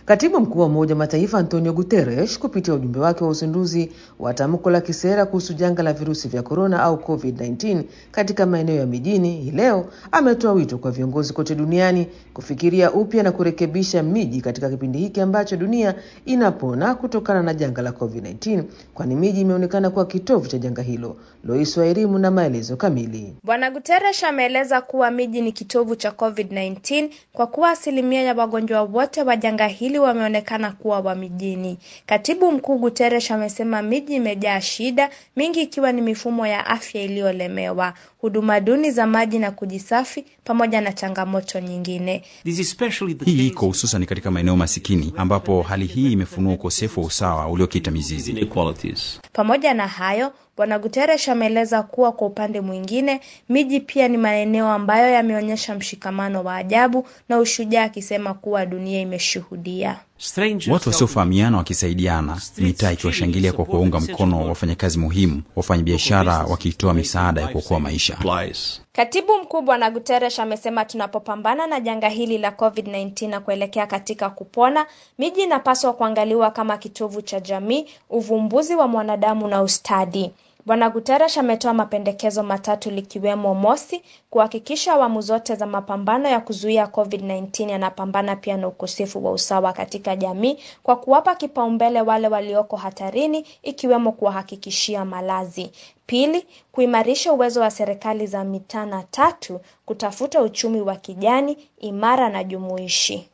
Katibu mkuu wa Umoja wa Mataifa Antonio Guterres kupitia ujumbe wake wa uzinduzi wa tamko la kisera kuhusu janga la virusi vya korona au COVID-19 katika maeneo ya mijini hii leo ametoa wito kwa viongozi kote duniani kufikiria upya na kurekebisha miji katika kipindi hiki ambacho dunia inapona kutokana na janga la COVID-19, kwani miji imeonekana kuwa kitovu cha janga hilo. Lois wa elimu na maelezo kamili. Bwana Guterres ameeleza kuwa miji ni kitovu cha COVID-19 kwa kuwa asilimia ya wagonjwa wote wa janga hili wameonekana kuwa wa mijini. Katibu mkuu Guterres amesema miji imejaa shida mingi, ikiwa ni mifumo ya afya iliyolemewa, huduma duni za maji na kujisafi, pamoja na changamoto nyingine. Hii iko hususan katika maeneo masikini ambapo hali hii imefunua ukosefu wa usawa uliokita mizizi. Pamoja na hayo Bwana Guterres ameeleza kuwa kwa upande mwingine miji pia ni maeneo ambayo yameonyesha mshikamano wa ajabu na ushujaa, akisema kuwa dunia imeshuhudia watu wasiofahamiana wakisaidiana, mitaa ikiwashangilia kwa kuwaunga mkono wafanyakazi muhimu, wafanyabiashara wakitoa misaada ya kuokoa maisha. Katibu mkuu Bwana Guterres amesema tunapopambana na janga hili la COVID-19 na kuelekea katika kupona, miji inapaswa kuangaliwa kama kitovu cha jamii, uvumbuzi wa mwanadamu na ustadi. Bwana Guterres ametoa mapendekezo matatu likiwemo mosi, kuhakikisha awamu zote za mapambano ya kuzuia COVID-19 yanapambana pia na ukosefu wa usawa katika jamii kwa kuwapa kipaumbele wale walioko hatarini ikiwemo kuwahakikishia malazi. Pili, kuimarisha uwezo wa serikali za mitaa na tatu, kutafuta uchumi wa kijani imara na jumuishi.